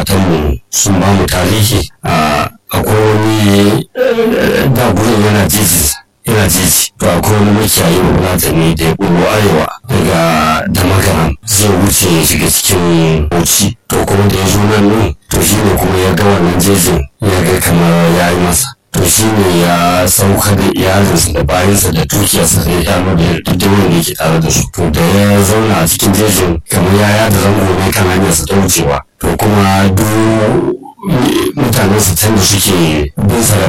magabatanmu sun ba mu tarihi a akwai wani da gurin yana jeji yana jeji to akwai wani makiyayi ne da ya ɓullo arewa daga damagaram zai wuce ya shiga cikin bauchi to kuma da ya zo nan ne to shi ne kuma ya ga wannan jejin ya ga kamar ya yi masa to shi ne ya sauka da iyalinsa da bayansa da dukiyarsa da ya da duk wanda yake tare da su to da ya zauna a cikin jejin kamar ya yada zango ne kan hanyarsa ta wucewa to kuma duk mutanensa can da suke bin sa